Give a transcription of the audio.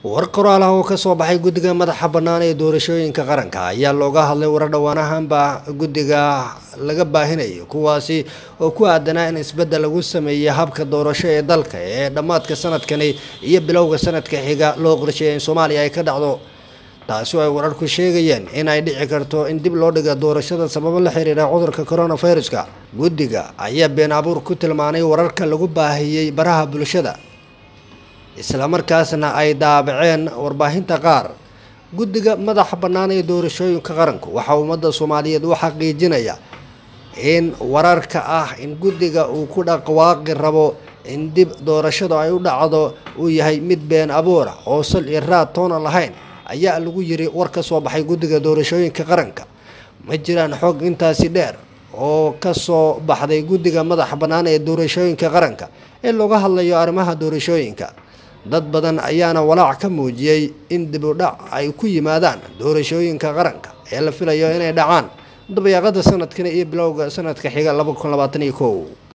war qoraal ah oo kasoo baxay guddiga madaxa bannaan ee doorashooyinka qaranka ayaa looga hadlay warar dhowaan ahaanba guddiga laga baahinayo kuwaasi oo ku aadanaa in isbeddel lagu sameeyey habka doorasho ee dalka ee dhammaadka sanadkani iyo bilowga sanadka xiga loo qorsheeyay in soomaaliya ay ka dhacdo taasi oo ay wararku sheegayeen in ay dhici karto in dib loo dhiga doorashada sababo la xiriira cudurka coronaviruska guddiga ayaa been abuur ku tilmaanay wararka lagu baahiyey baraha bulshada islamarkaasna ay daabaceen warbaahinta qaar guddiga madaxa bannaan ee doorashooyinka qaranku waxaa ummadda soomaaliyeed u xaqiijinaya in wararka ah in guddiga uu ku dhaqwaaqi rabo in dib doorashadu ay u dhacdo uu yahay mid been abuura oo sal iyo raad toona lahayn ayaa lagu yiri war ka soo baxay guddiga doorashooyinka qaranka ma jiraan xog intaasi dheer oo kasoo baxday guddiga madaxa bannaan ee doorashooyinka qaranka ee looga hadlayo arrimaha doorashooyinka dad badan ayaana walaac ka muujiyey in dib u dhac ay ku yimaadaan doorashooyinka qaranka ee la filayo inay dhacaan dabayaaqada sanadkan iyo bilowga sanadka xiga laba kun labaatan iyo kow